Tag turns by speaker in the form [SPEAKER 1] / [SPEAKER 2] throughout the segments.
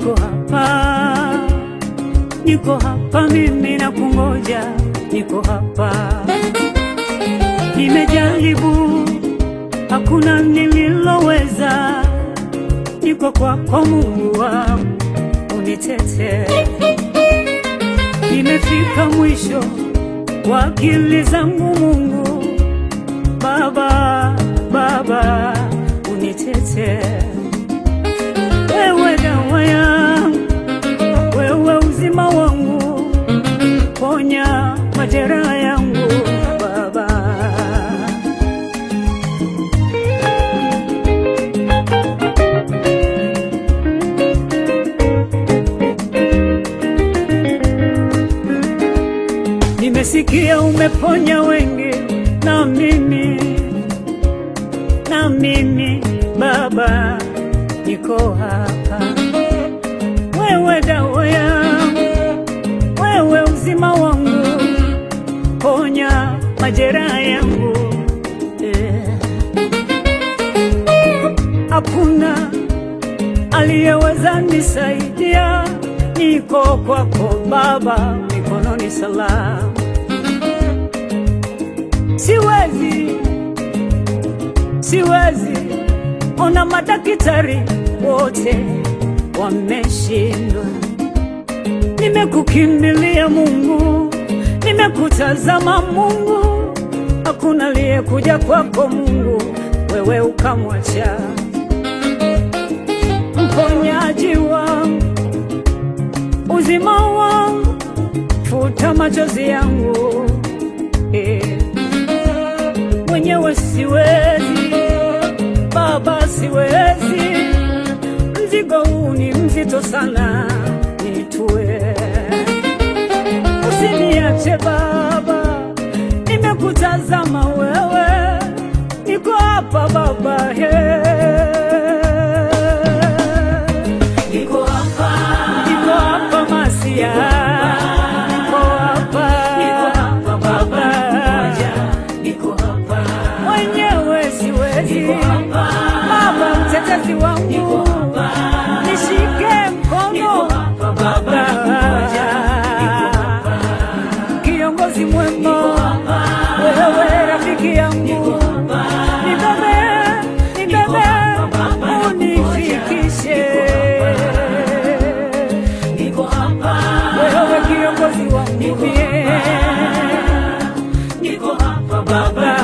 [SPEAKER 1] niko hapa, niko hapa mimi na kungoja, niko hapa. Nimejaribu, hakuna nililoweza, niko kwako Mungu wangu, unitete. Nimefika mwisho wa akili zangu Mungu, Baba, Baba, unitete. Wewe dawa yangu, wewe uzima wangu, ponya majeraha yangu Baba. Nimesikia umeponya wengi, na mimi na mimi Baba niko hapa. Wewe dawa yangu, wewe uzima wangu, ponya majeraha yangu eh. Hakuna aliyeweza nisaidia, niko kwako Baba, mikononi salama. Siwezi, siwezi ona madaktari wote wameshindwa. Nimekukimbilia Mungu, nimekutazama Mungu, hakuna aliyekuja kwako Mungu, wewe ukamwacha mponyaji wangu, uzima wangu, futa machozi yangu eh. Mwenyewe siwezi Baba, siwezi, mzigo huu ni mzito sana, nitue. Usiniache Baba, nimekutazama wewe, niko hapa Baba, he. Niko hapa, niko hapa Masia, niko hapa, niko hapa Baba, niko hapa mwenyewe siwezi Baba, mtetezi wangu, nishike mkono Baba, kiongozi mwema, wewe rafiki yangu, nibebe, nibebe, unifikishe wewe kiongozi wangu mie, niko hapa Baba.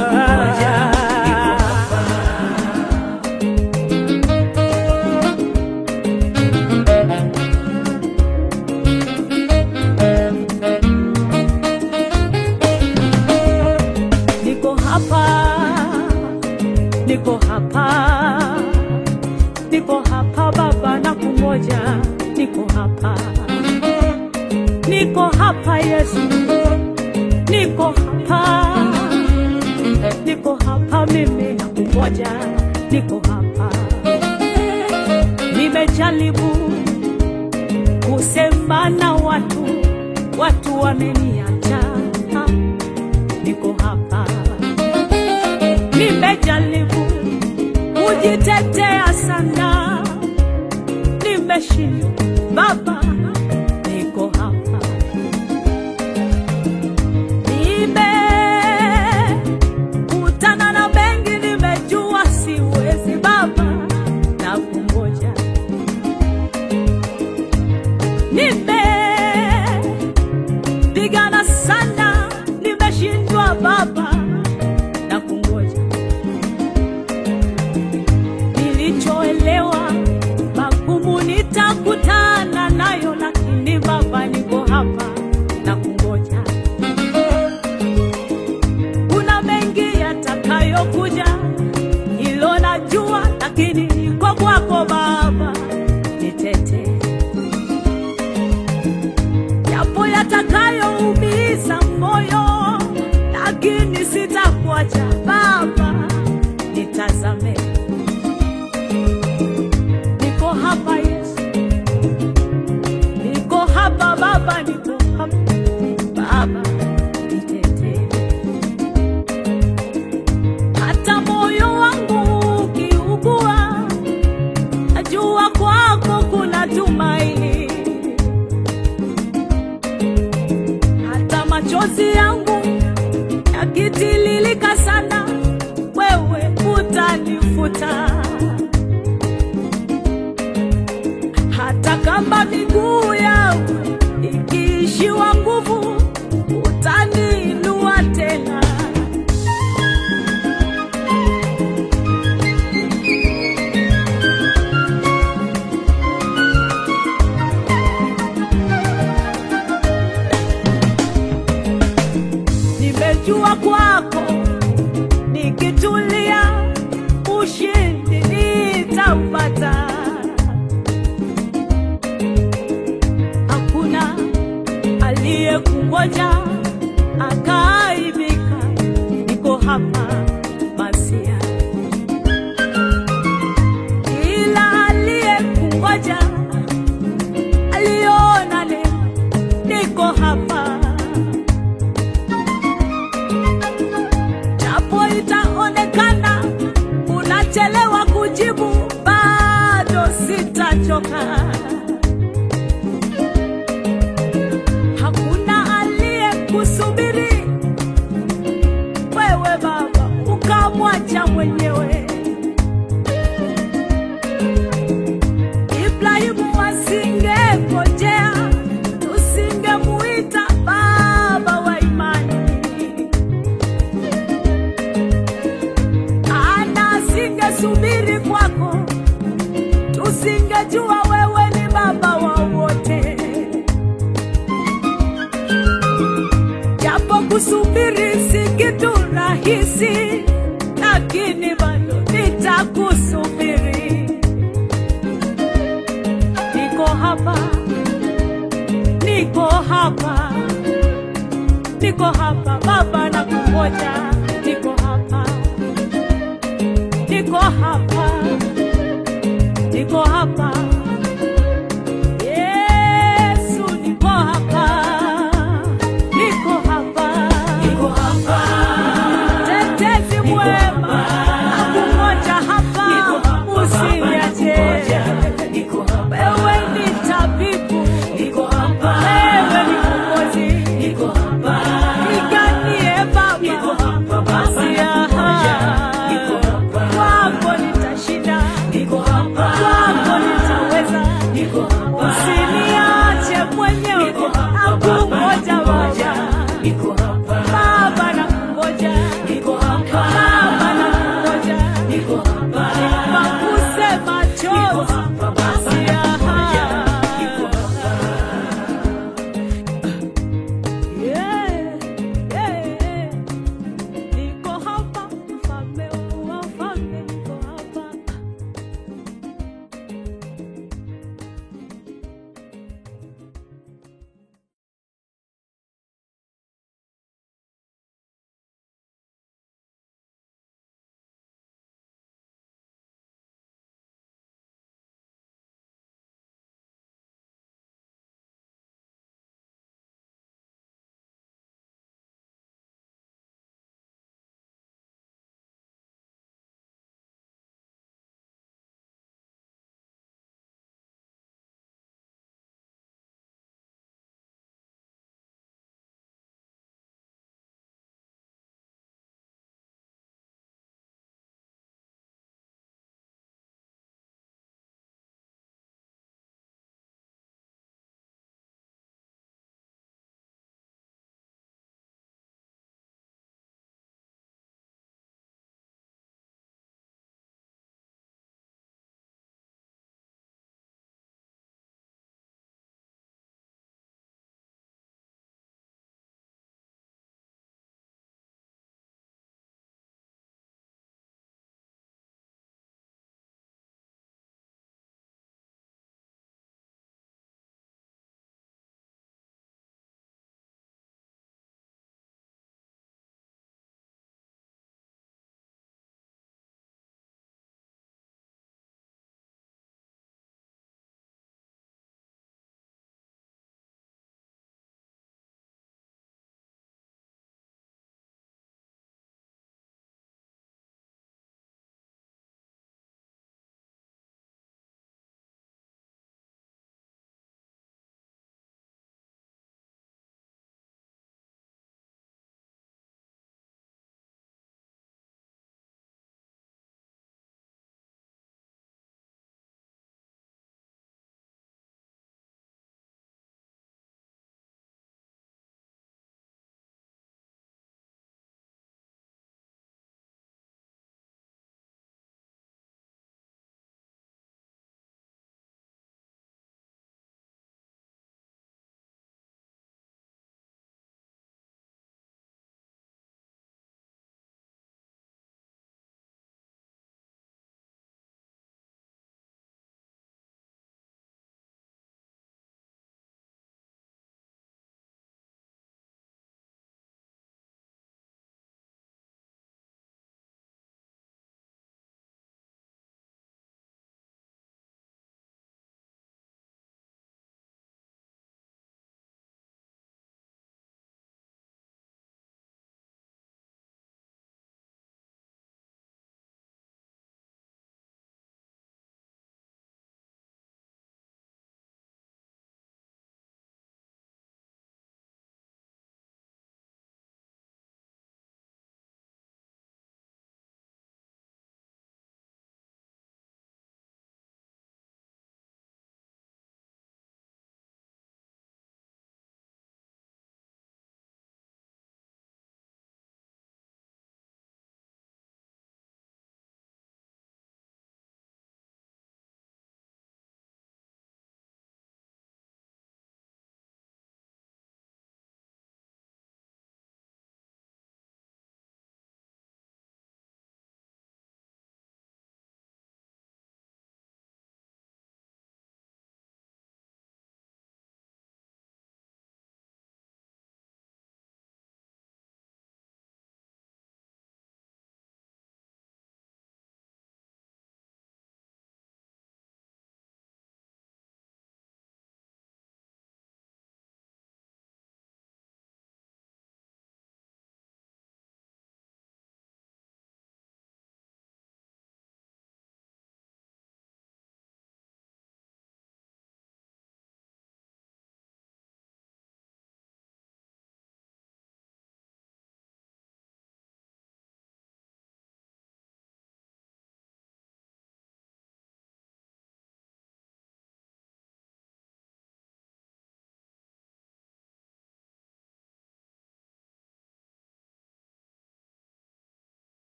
[SPEAKER 1] Niko hapa, niko hapa, niko hapa Baba, na kungoja, niko hapa, niko hapa Yesu, niko hapa, niko hapa mimi na kungoja, niko hapa. Nimejaribu kusema na watu, watu wameniacha niko hapa, nimejaribu kujitetea sana, nimeshindwa Baba, niko hapa, nimekutana na mengi, nimejua siwezi Baba, na kungoja nimepigana sana, nimeshindwa Baba na kungoja. Nilichoelewa magumu nitakutana nayo, lakini mafuta, hata kama miguu yangu ikiishiwa nguvu, utaniinua tena. Nimejua kwako nikitulia, ushindi nitaupata. Hakuna aliyekungoja akaaibika, niko hapa Masia, ila aliyekungoja aliona leo, niko hapa japo itaonekana unachelewa kujibu, bado sitachoka. Hakuna aliyekusubiri wewe Baba ukamwacha mwenyewe. Ibrahimu asingengojea, tusingemuita baba wa imani. Ana asingesubiri kwako, tusingejua wewe ni baba wa wote. Japo kusubiri si kitu rahisi, lakini bado nitakusubiri. Niko hapa, niko hapa, niko hapa Baba, nakungoja. Niko hapa, niko hapa, niko hapa